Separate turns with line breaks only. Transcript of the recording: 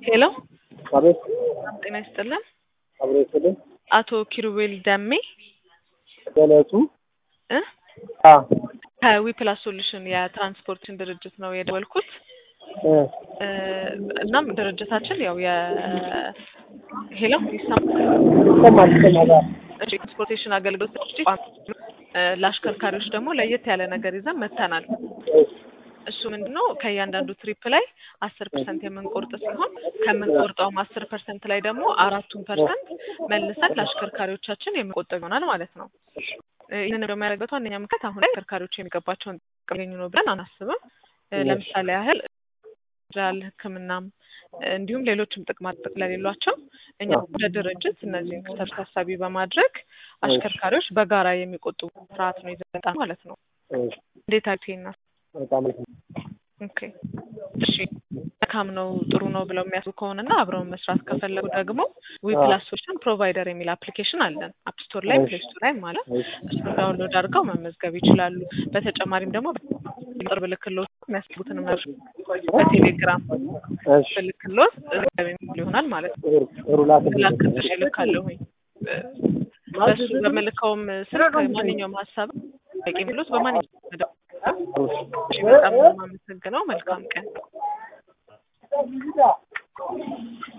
ሄሎ
አቤት
ጤና ይስጥልን።
አብሮ ይስጥልኝ።
አቶ ኪሩቤል ደሜ
ገለጹ
እ
አ
ከዊፕላስ ሶሉሽን የትራንስፖርትን ድርጅት ነው የደወልኩት።
እ
እ እናም ድርጅታችን ያው የ ሄሎ ይሰማል?
ይሰማል ይሰማል።
እሺ ትራንስፖርቴሽን አገልግሎት ሰጪ እ ለአሽከርካሪዎች ደግሞ ለየት ያለ ነገር ይዘን መጥተናል። እሱ ምንድን ነው ከእያንዳንዱ ትሪፕ ላይ አስር ፐርሰንት የምንቆርጥ ሲሆን ከምንቆርጠውም አስር ፐርሰንት ላይ ደግሞ አራቱን ፐርሰንት መልሰን ለአሽከርካሪዎቻችን የምንቆጠብ ይሆናል ማለት ነው። እ ይህንን ደግሞ ያደረገበት ዋነኛ ምክንያት አሁን ላይ አሽከርካሪዎች የሚገባቸውን ጥቅም ያገኙ ነው ብለን አናስብም። እ ለምሳሌ ያህል ሆስፒታል፣ ሕክምናም እ እንዲሁም ሌሎችም ጥቅማ ጥቅም ስለሌሏቸው እኛ እንደ ድርጅት እነዚህን ክፍተት ታሳቢ በማድረግ አሽከርካሪዎች በጋራ የሚቆጥቡ ስርዓት ነው ይዘን የመጣነው ማለት ነው። እንዴት አዩት ይሄን
በጣም
ኦኬ እሺ መልካም ነው ጥሩ ነው ብለው የሚያስቡ ከሆነና አብረውን መስራት ከፈለጉ ደግሞ ዊፕላስ ሶሉሽን ፕሮቫይደር የሚል አፕሊኬሽን አለን አፕ ስቶር ላይ ፕሌይ ስቶር ላይ ማለት እሱን ዳውንሎድ አድርገው መመዝገብ ይችላሉ። በተጨማሪም ደግሞ ቅርብ ልክሎት የሚያስቡትን መርሽ በቴሌግራም
እሺ
ብልክሎት የሚል ይሆናል ማለት ነው።
ጥሩ ጥሩ ላክልኝ።
ላክልሽ እልካለሁኝ እ በሱ በምልከውም ስልክ ማንኛውም ሀሳብ ጠቂ የሚሉት በማንኛውም መደብ እሺ፣ በጣም ነው የማመሰግነው። መልካም ቀን።